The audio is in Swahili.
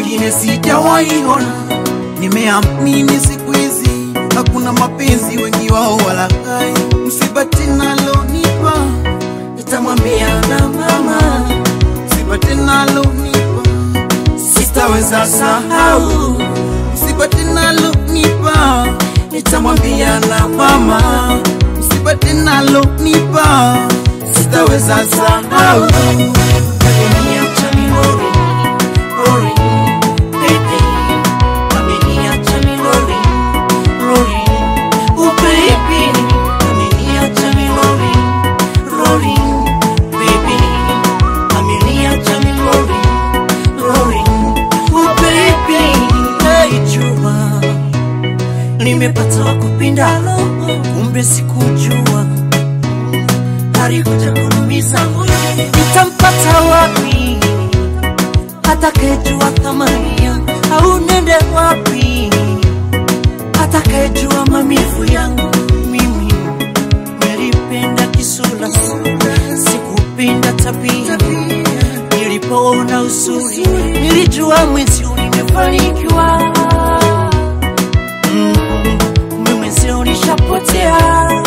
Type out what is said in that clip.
mwingine sijawahi ona. Nimeamini siku hizi hakuna mapenzi, wengi wao walaghai. Msiba tinalonipa nitamwambia na mama, msiba tinalonipa sitaweza sahau, msiba tinalonipa nitamwambia na mama, msiba tinalonipa sitaweza sahau. Ameniacha milori, lori, baby. Ameniacha milori, lori, oh baby. Ameniacha milori, lori, baby. Ameniacha milori, lori, oh baby. Hey, jua nimepata wa kupinda roho, kumbe sikujua alikuja kunumiza moyo. Nitampata wapi atakayejua thamani yangu, au nende wapi atakayejua maumivu yangu? Mimi nilipenda kisura, sikupenda tabia. Nilipoona uzuri, nilijua mwenzio nimefanikiwa. Mm, kumbe mwenzio nishapotea.